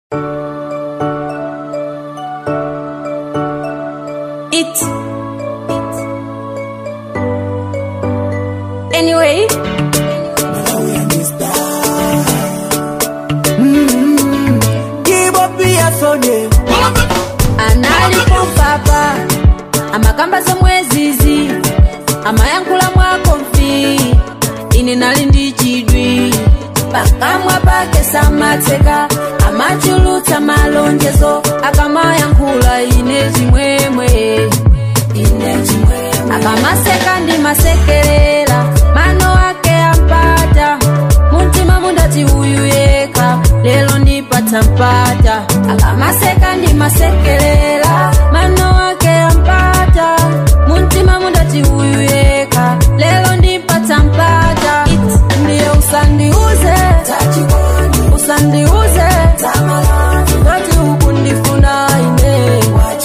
It. Anyway. analipo papa amakamba zomwezizi amayankhula mwako mfi ine nali ndi chidwi pakamwa pake samatseka amachulutsa malonjezo akamayankhula ine chimwemwe ine chimwemwe akamaseka ndi masekerera mano ake ampata muntima mundati uyu yeka lelo ndipatsa mpata akamaseka ndi masekerera mano ake ampata muntima mundati uyu yeka lelo ndipatsa mpata It, ndiye usandiuze usandiuze ngati ukundifuna ine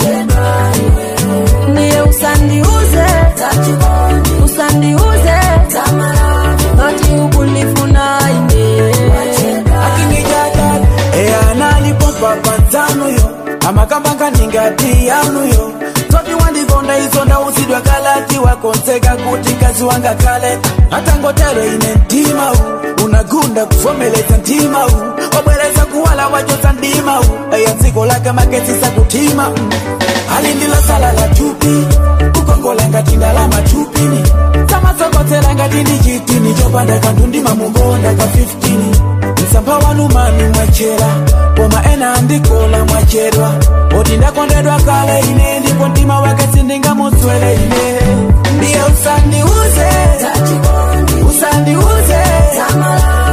ndiye usandiuze usandiuze ngati ukundifuna ine akinijadala eyanalipompa panzanuyo amakambanga ningati yanuyo toti wandikonda izo ndausidwa kalati wakonseka kuti kazi wanga kale atangotero ine mtima u unagunda kuvomeleza mtima u wabwereza kuwala wajoza ndima u eya dziko lake maketsisa kutima mm. alindila sala la chupi kukongola ngati ndalama chupini samatsokotela ngati ndi chitini chopanda kanthu ndimamukonda ka 15 msampha wanu mami mwachera koma ena andikola mwachedwa oti ndakondedwa kale ine ndipo mtima wake sindingamutswele ine ndiye usandiuze usandiuze